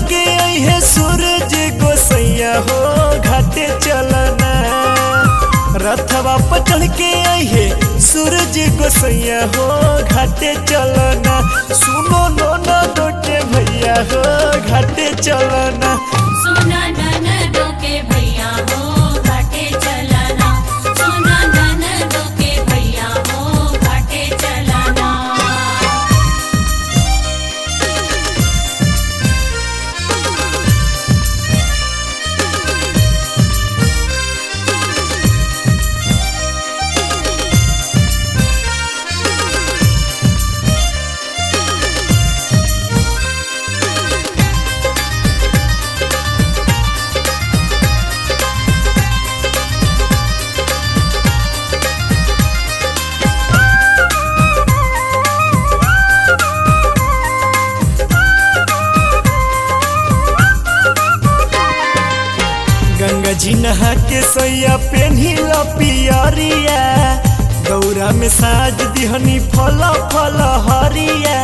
के अहे सूरज गोसैया हो घाटे चलना रथवा पर चढ़ के अहे सूरज गोसैया हो घाटे चलना सुनो नो न दोटे भैया हो घाटे चलना सोना ननदो के भैया हो घाटे चलना सोना ननदो के भैया हो घाटे चलना गंगा जी नहा के सैया पेन्ही पियरिया दौरा में साज दिहनी फल फल हरिया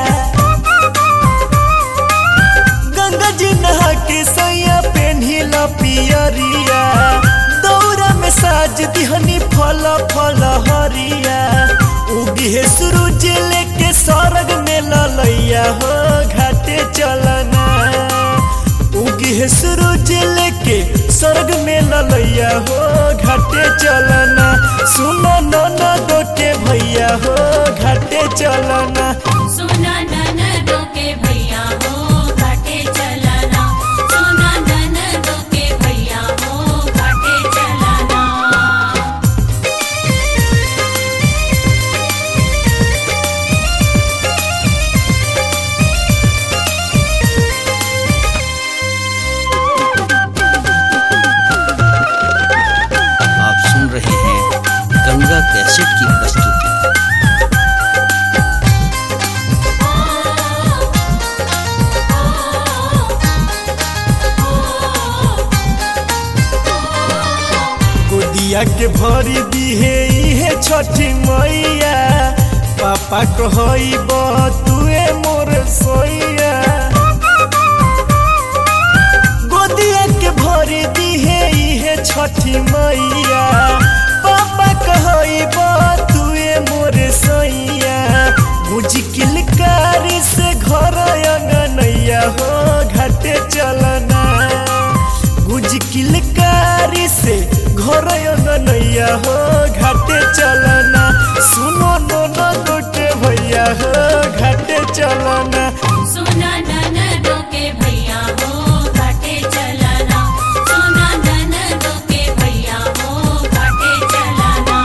गंगा जी नहा के सैया पेन्ही पियरिया दौरा में साज दिहनी फल फल हरिया उगी है सूरज लेके सरग में ललैया हो घाटे चलना उगी है सूरज लेके स्वर्ग में ललैया हो घाटे चलना सुनो नो न दोटे भैया हो घाटे चलना सोना ननदो के भैया हो घाटे चलना सोना ननदो के भैया हो घाटे चलना आप सुन रहे हैं गंगा कैसेट की प्रस्तुति गोदिया के भरी दिहे इहे छठी मैया पापा कहई तुए मोर सोइया गोदिया के भरी दिहे इहे छठी मैया पापा कहई तुए मोर सोइया बुझ किलकारी से घर अंगनैया हो घाटे चलना गुज किलकारी से घर नैया हो घाटे चलना सुनो नो न गोटे भैया हो घाटे चलना सोना ननदो के भैया हो घाटे चलना सोना ननदो के भैया हो घाटे चलना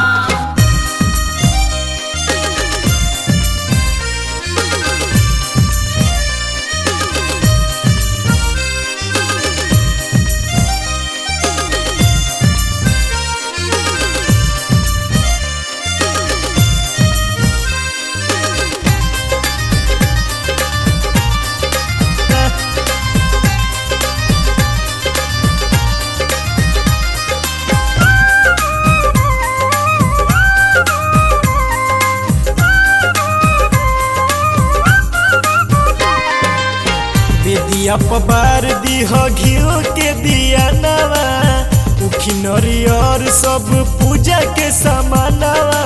बेदिया पबार दीह घियो के दिया नवा उखी नरियर सब पूजा के समानवा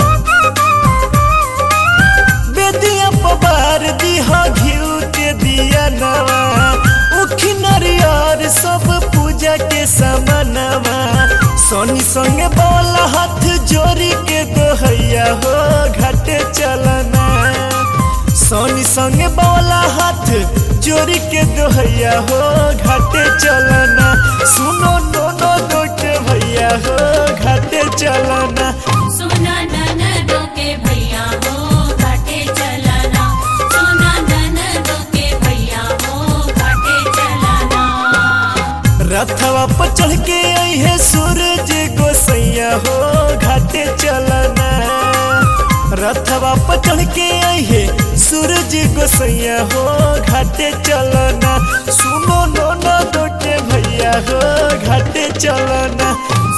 बेदिया पबार दीह घियो के दिया नवा उखी नरियर सब पूजा के समानवा सोनी संगे बोला हाथ जोड़ी के दोहैया हो घाटे चलना सोनी संगे बोला हाथ जोड़ी के दोहैया हो घाटे चलना सुनो नो नो दोटे भैया हो घाटे चलना सोना ननदो के भैया हो घाटे चलना सोना ननदो के भैया हो घाटे चलना रथवा पर चढ़ के अहे सूरज गोसैया हो घाटे चलना रथवा पर चढ़ के अहे सूरज गोसैया हो घाटे चलना सुनो नो न दोटे भैया हो घाटे चलना